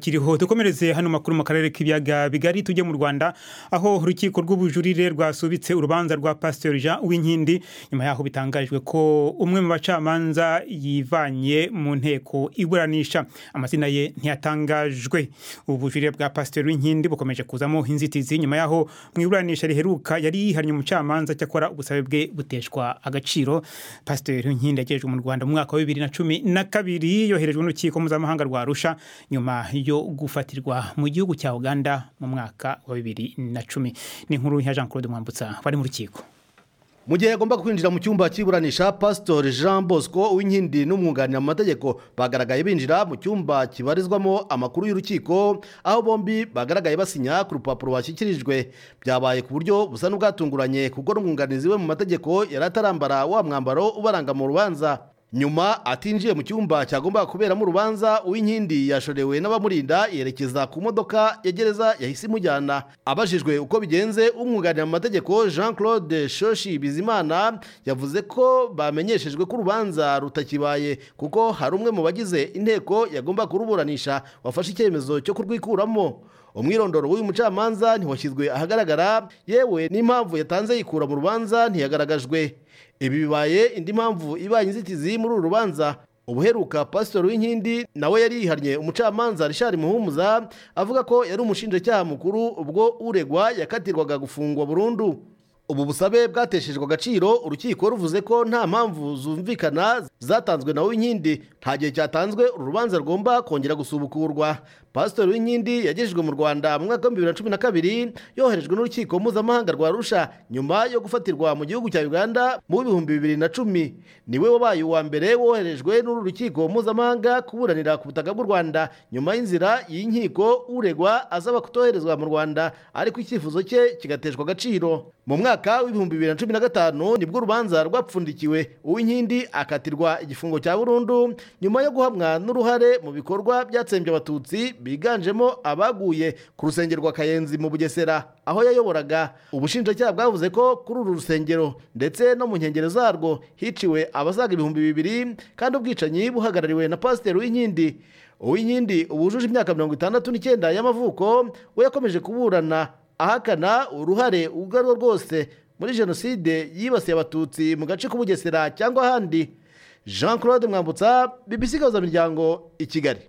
kiriho dukomereze hano makuru mu karere k'ibiyaga bigari tujye mu rwanda aho urukiko rw'ubujurire rwasubitse urubanza rwa pasiteri jean uwinkindi nyuma yaho bitangajwe ko umwe mu bacamanza yivanye mu nteko iburanisha amazina ye ntiyatangajwe ubujurire bwa pasiteri uwinkindi bukomeje kuzamo inzitizi nyuma yaho mu iburanisha riheruka yari yihariye umucamanza cyakora ubusabe bwe buteshwa agaciro pasiteri uwinkindi yagejejwe mu rwanda mu mwaka wa bibiri na cumi na kabiri yoherejwe n'urukiko mpuzamahanga rwa arusha nyuma yo gufatirwa mu gihugu cya uganda mu mwaka wa bibiri na cumi n'inkuru ya jean claude mwambutsa bari mu rukiko mu gihe yagombaga kwinjira mu cyumba cy'iburanisha pasitori jean bosco w'inkindi n'umwunganira mu mategeko bagaragaye binjira mu cyumba kibarizwamo amakuru y'urukiko aho bombi bagaragaye basinya ku rupapuro bashyikirijwe byabaye ku buryo busa n'ubwatunguranye kuko n'umwunganizi we mu mategeko yari atarambara wa mwambaro ubaranga mu rubanza nyuma atinjiye mu cyumba cyagombaga kuberamo urubanza uw'inkindi yashorewe n'abamurinda yerekeza ku modoka ya gereza yahise imujyana abajijwe uko bigenze umwunganira mu mategeko jean claude shoshi bizimana yavuze ko bamenyeshejwe ko urubanza rutakibaye kuko hari umwe mu bagize inteko yagomba kuruburanisha wafashe icyemezo cyo kurwikuramo umwirondoro w'uyu mucamanza ntiwashyizwe ahagaragara yewe n'impamvu yatanze yikura mu rubanza ntiyagaragajwe ibi bibaye indi mpamvu ibaye inzitizi muri uru rubanza ubuheruka pasitori w'inkindi nawe yari yihariye umucamanza rishari muhumuza avuga ko yari umushinjacyaha mukuru ubwo uregwa yakatirwaga gufungwa burundu ubu busabe bwateshejwe agaciro urukiko ruvuze ko nta mpamvu zumvikana zatanzwe na w'inkindi nta gihe cyatanzwe uru rubanza rugomba kongera gusubukurwa pasitori w'inkindi yagejejwe mu rwanda mu mwaka wa bibiri na cumi na kabiri yoherejwe n'urukiko mpuzamahanga rwa rusha nyuma yo gufatirwa mu gihugu cya uganda mu bihumbi bibiri na cumi niwe wabaye uwa mbere woherejwe n'uru rukiko mpuzamahanga kuburanira ku butaka bw'u rwanda nyuma y'inzira y'inkiko uregwa asaba kutoherezwa mu rwanda ariko icyifuzo cye kigateshwa agaciro mu mwaka mwaka w'ibihumbi bibiri na cumi na gatanu nibwo urubanza rwapfundikiwe uw'inkindi akatirwa igifungo cya burundu nyuma yo guhamwa n'uruhare mu bikorwa byatsembye abatutsi biganjemo abaguye ku rusengero rwa kayenzi mu bugesera aho yayoboraga ubushinjacyaha bwavuze ko kuri uru rusengero ndetse no mu nkengero zarwo hiciwe abasaga ibihumbi bibiri kandi ubwicanyi buhagarariwe na pasiteri w'inkindi uw'inkindi ubujuje imyaka mirongo itandatu n'icyenda y'amavuko we yakomeje kuburana ahakana uruhare ubwo ari rwo rwose muri jenoside yibasiye abatutsi mu gace k'ubugesera cyangwa ahandi jean claude mwambutsa bibisi miryango i kigali